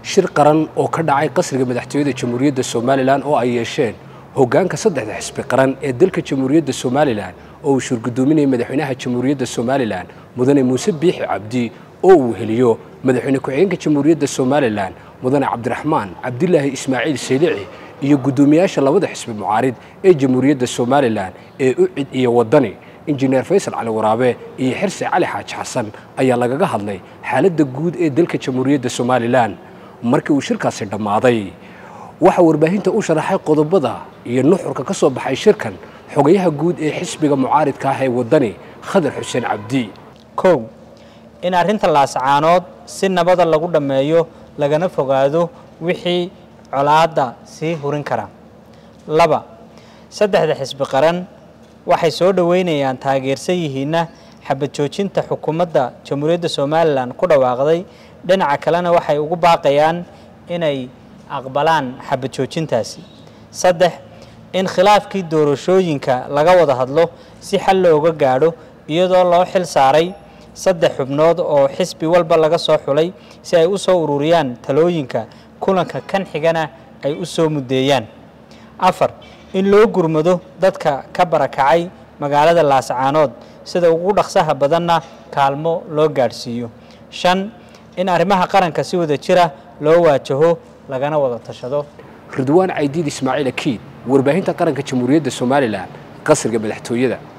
shir qaran oo ka dhacay qasriga madaxtooyada jamhuuriyadda somalilan oo ay yeesheen hoggaanka saddexda xisbi qaran ee dalka jamhuuriyadda somalilan oo uu shurgudoominayay madaxweynaha jamhuuriyadda somalilan mudane muuse biixi cabdi oo uu heliyo madaxweyne ku-xigeenka jamhuuriyadda somalilan mudane cabdiraxmaan cabdilaahi ismaaciil saylici iyo guddoomiyaasha labada xisbi mucaarid ee jamhuuriyadda somalilan ee ucid iyo waddani injineer faysal cali waraabe iyo xirse cali xaaji xasan ayaa lagaga hadlay xaaladda guud ee dalka jamhuuriyadda somalilan markii uu shirkaasi dhammaaday waxaa warbaahinta u sharaxay qodobada iyo nuxurka ka soo baxay shirkan xogayaha guud ee xisbiga mucaaridka ah ee waddani khadar xuseen cabdi kow in arrinta laascaanood si nabada lagu dhammeeyo lagana fogaado wixii colaadda sii hurin kara laba saddexda xisbi qaran waxay soo dhoweynayaan taageersan yihiinna xabad joojinta xukuumadda jamhuuriyadda somalilan ku dhawaaqday dhinaca kalena waxay ugu baaqayaan inay aqbalaan xabad joojintaasi saddex in khilaafkii doorashooyinka laga wada hadlo si xal looga gaadho iyadoo loo xil saaray saddex xubnood oo xisbi walba laga soo xulay si ay u soo ururiyaan talooyinka kulanka kan xigana ay u soo muddeeyaan afar in loo gurmado dadka ka barakacay magaalada laascaanood sida ugu dhaqsaha badanna kaalmo loo gaadhsiiyo shan in arrimaha qaranka si wada jira loo waajaho lagana wada tashado ridwaan caydiid ismaaciil akiid warbaahinta qaranka jamhuuriyadda somalilan qasriga madaxtooyada